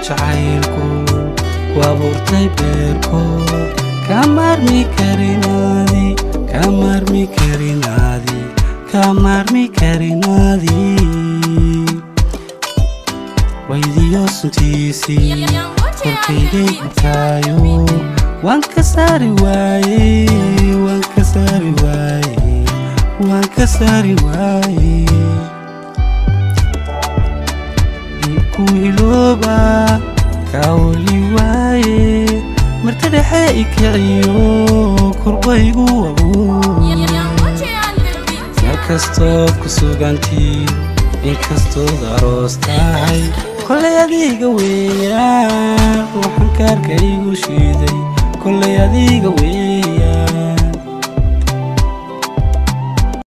jacaylku ku abuurtay beerko ka maarmi karinaadi ka maarmi karinaadi ka maarmi karinaadi waydiyo suntiisii korkaygay gubtaayo waan ka saari waaye waan ka saari waaye waan ka saari waaye ku ilooba kaoli waaye marti dhexe ikiciyo kurbaygu abuur meel kastood ku sugantii inkastood aroos tahay kolay adiga weeyaan waxaan kaarka igu shiiday kolay adiga weeyaan